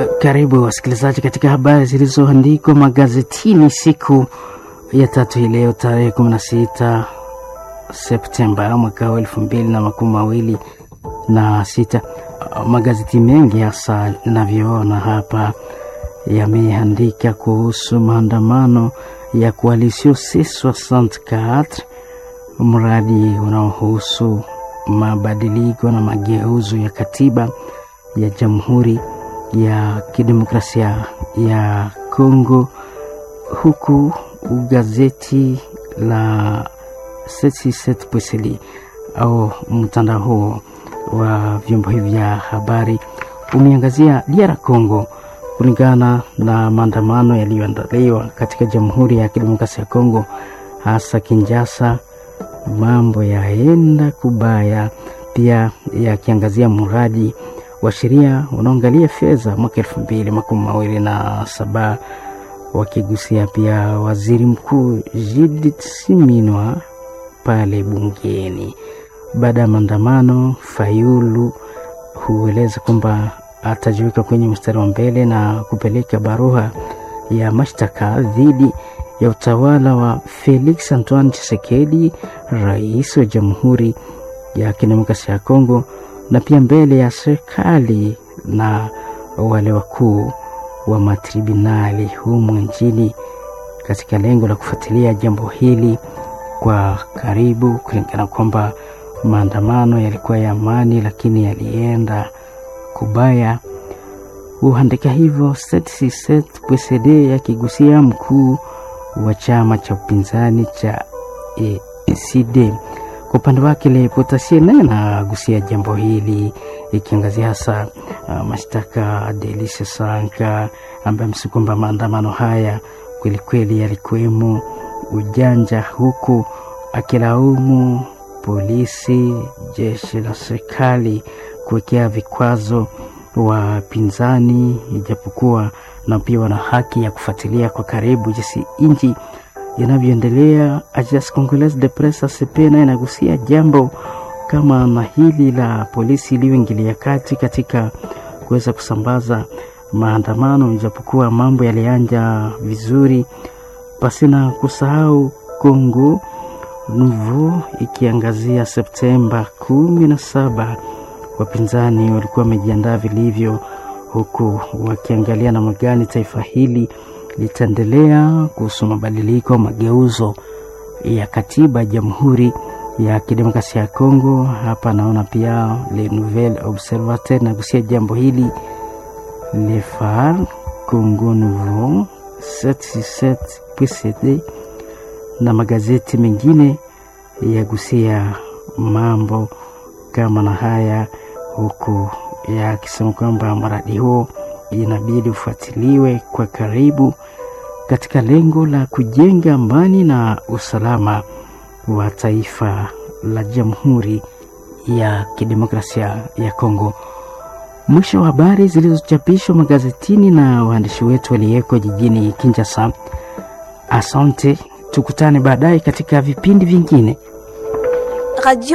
Karibu wasikilizaji katika habari zilizoandikwa magazetini siku ya tatu hii leo tarehe 16 Septemba mwaka wa elfu mbili na makumi mawili na sita. Magazeti mengi hasa navyoona hapa yameandika kuhusu maandamano ya Coalition C64, mradi unaohusu mabadiliko na mageuzo ya katiba ya Jamhuri ya Kidemokrasia ya Kongo, huku gazeti la Pweseli au mtandao huo wa vyombo hivi vya habari umeangazia DR Congo kulingana na maandamano yaliyoandaliwa katika Jamhuri ya Kidemokrasia ya Kongo, hasa Kinshasa. Mambo yaenda kubaya, pia yakiangazia mradi wa sheria unaoangalia fedha mwaka elfu mbili makumi mawili na saba wakigusia pia waziri mkuu Judith Suminwa pale bungeni. Baada ya maandamano, Fayulu hueleza kwamba atajiweka kwenye mstari wa mbele na kupeleka barua ya mashtaka dhidi ya utawala wa Felix Antoine Tshisekedi, rais wa Jamhuri ya Kidemokrasia ya Kongo, na pia mbele ya serikali na wale wakuu wa matribunali humu nchini katika lengo la kufuatilia jambo hili kwa karibu, kulingana kwamba maandamano yalikuwa ya amani, lakini yalienda kubaya. Huandika hivyo PCD yakigusia mkuu wa chama cha upinzani cha ECD. Kwa upande wake Le Potassier naye nagusia jambo hili ikiangazia hasa uh, mashtaka Delice Sanka ambaye amesema kwamba maandamano haya kwelikweli yalikuwemo ujanja, huku akilaumu polisi, jeshi la serikali kuwekea vikwazo wapinzani, ijapokuwa na pia wana haki ya kufuatilia kwa karibu jinsi nchi inavyoendelea. Agence Congolaise de Presse ACP naye inagusia jambo kama na hili la polisi iliyoingilia kati katika kuweza kusambaza maandamano, ijapokuwa mambo yalianja vizuri, pasina kusahau Congo Nouveau ikiangazia Septemba kumi na saba. Wapinzani walikuwa wamejiandaa vilivyo, huku wakiangalia namna gani taifa hili litaendelea kuhusu mabadiliko mageuzo ya katiba ya Jamhuri ya Kidemokrasia ya Kongo. Hapa naona pia Le Nouvel Observateur nagusia jambo hili, Le Phare, Congo Nouveau, 767 PCD na magazeti mengine yagusia mambo kama na haya, huku yakisema kwamba mradi huo inabidi ufuatiliwe kwa karibu katika lengo la kujenga amani na usalama wa taifa la Jamhuri ya Kidemokrasia ya Kongo. Mwisho wa habari zilizochapishwa magazetini na waandishi wetu waliyeko jijini Kinshasa. Asante, tukutane baadaye katika vipindi vingine. Radio